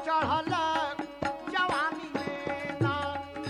चढ़ल जवानी में ना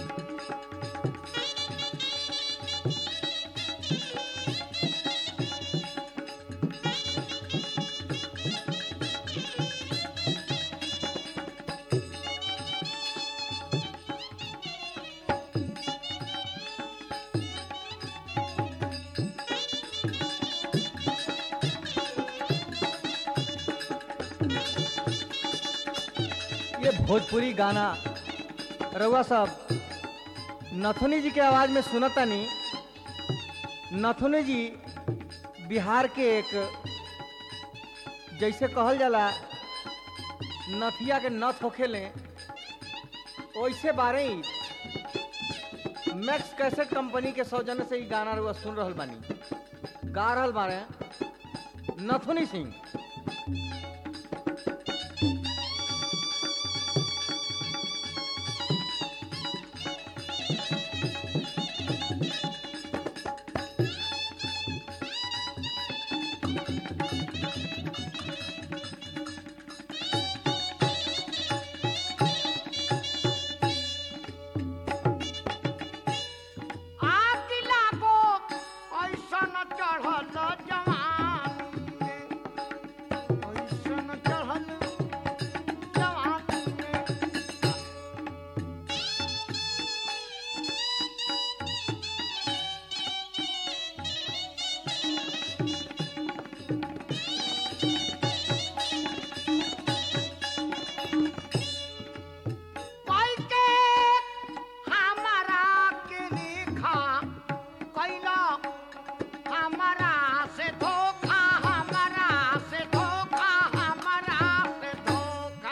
ये भोजपुरी गाना रउआ साहब नथुनी जी के आवाज में सुनतानी नथुनी जी बिहार के एक जैसे कहल जाला नथिया के नथ होखेले वैसे बारे ही मैक्स कैसेट कंपनी के सौजन्य से ही गाना रउआ सुन रहल बानी गा रहल बारे नथुनी सिंह आग लागो ऐसन चढ़ल जवानी में ऐसन चढ़ल जवानी में पाई के हमारा के रेखा कैला हमारा से धोखा हमारा से धोखा हमारा से धोखा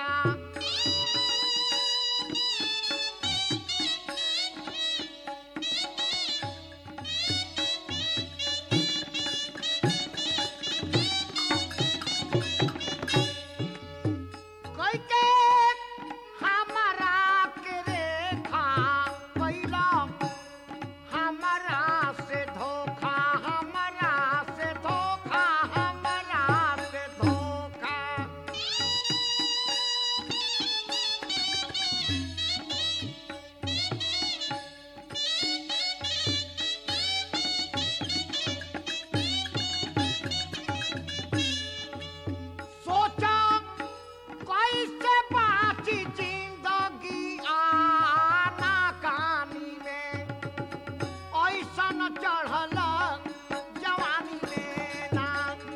कोई के हमारा के रेखा कैला हमारा से धोखा हमारा से धोखा हमारा से धोखा सोचा कैसे बाची जिंदगी आना कहानी में ऐसन चढ़ल जवानी में ना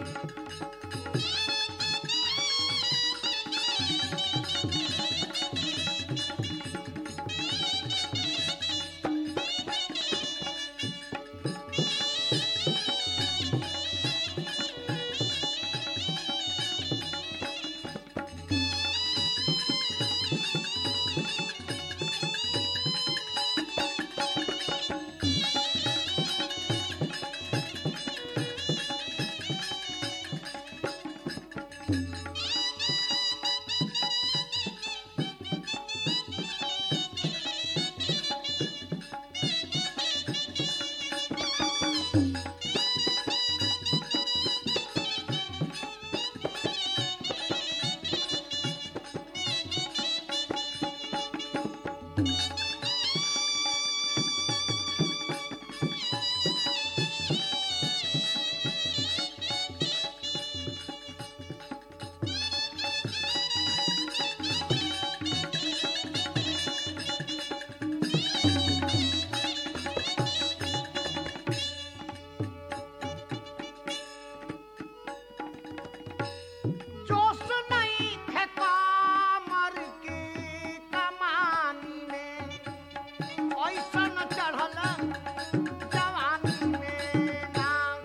जोश नहीं है कामर की कमानी में ऐसन चढ़ल जवानी में ना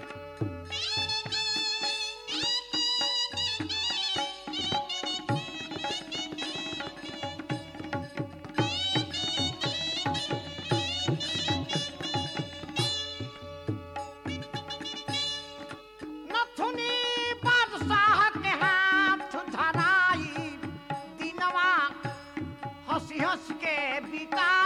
नथुनी बादशाह के हाथ धराई दिनवा हंसी हंस के बिता